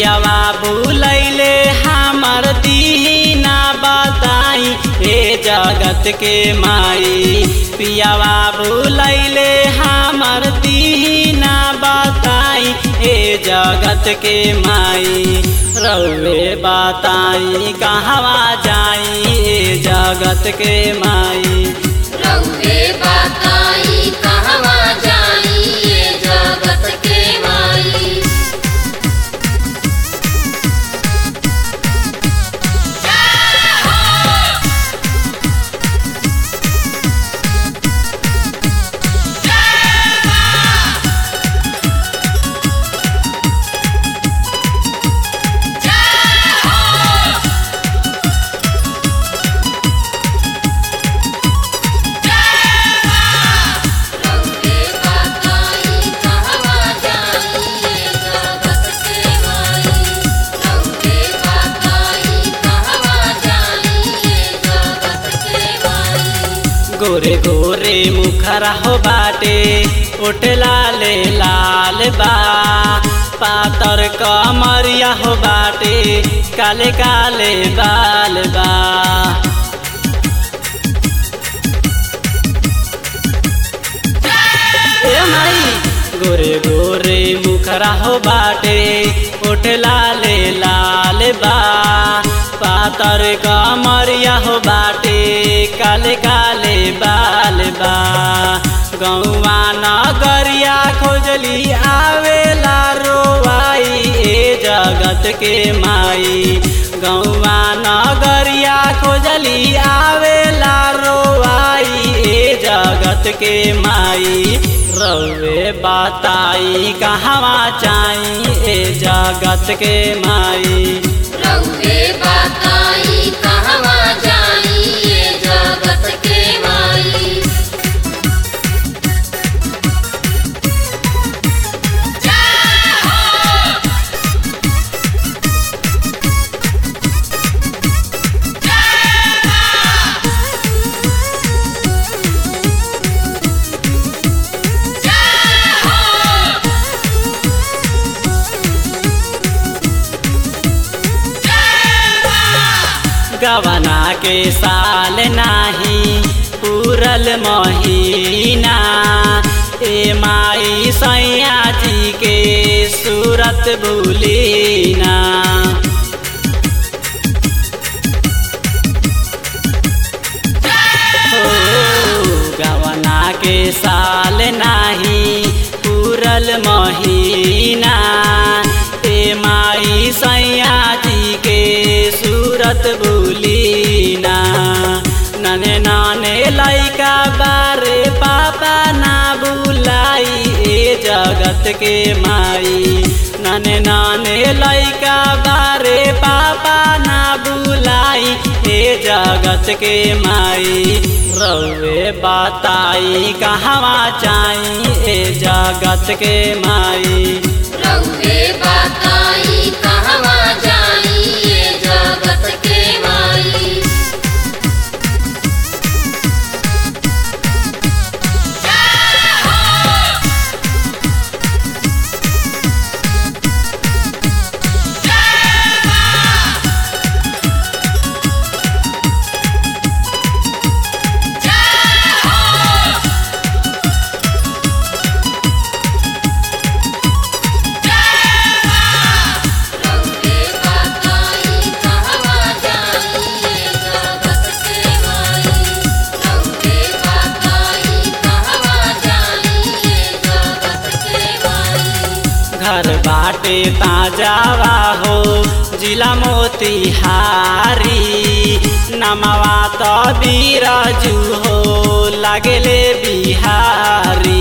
पियावा बुलैले हमर दीना बताई हे जगत के माई पियावा बुलैले हमर दीना बताई हे जगत के माई रउे बताई कहवा जाई हे जगत के माई रउवे बताई कहवा जाई ये जगत के माई रउवे बताई कहवा जाई ये जगत के माई रउवे बताई कहवा जाई ये जगत के माई गोरे गोरे मुखरा हो बाटे ओट लाले लाल बा पातर कमरिया हो बाटे काले काले बाल बा ए माई गोरे गोरे मुखरा हो बाटे ओठ लाले लाल बा पातर कमरिया हो बाटे काले काले बाल बा गौवा नगरिया खोजली आवेला रोवाई ए जगत के माई गौवा नगरिया खोजली आवेला रोवाई ए जगत के माई रउे बताई कहवा चाई ए जगत के माई रउवे बताई कहवा जाई ये जगत के माई गवना के साल नाही पूरल महीना ए माई सैया जी के सूरत भूलीना हो गवना के साल नाही पूरल महीना ए माई सैया जी के सूरत भूलीना नने नाने लैका बारे पापा ना बुलाई ए जगत के माई नने नाने लैका बारे पापा ना बुलाई हे जगत के माई रउे बताई कहवा चाई ए जगत के माई रउवे बताई कहवा जाई ये जगत के माई रउवे बताई कहवा जाई ये जगत के माई रउवे बताई कहवा जाई ये जगत के माई घर बाटे ताजावा हो जिला मोतिहारी नमवा तो बीराजू हो लगले बिहारी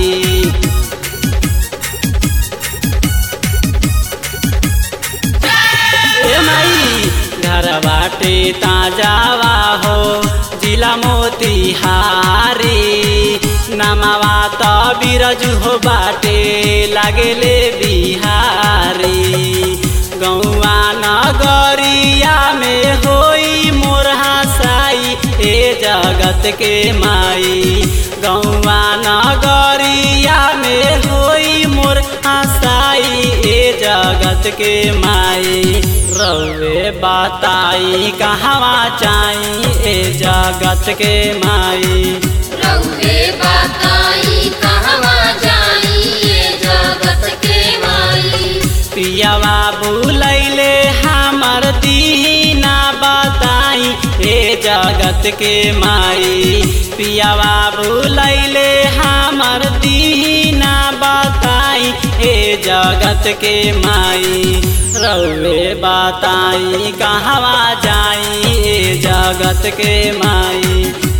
ए माई घर बाटे ताजावा हो जिला मोतिहारी नमवा तो बिरजू हो बाटे लगले बिहारी गौआ नगरिया में होई मोर हसाई ए जगत के माई गौआ नगरिया में होई मोर हसाई ए जगत जगत के माई रउे बताई कहवा चाई ए जगत के माई रउवे बताई कहवा जाई ये जगत के माई पियावा बुलैले हमर दीना बताई ए जगत के माई पियावा बुलैले हमर दीना बताई ए जगत के माई रउे बताई कहवा जाई ए जगत के माई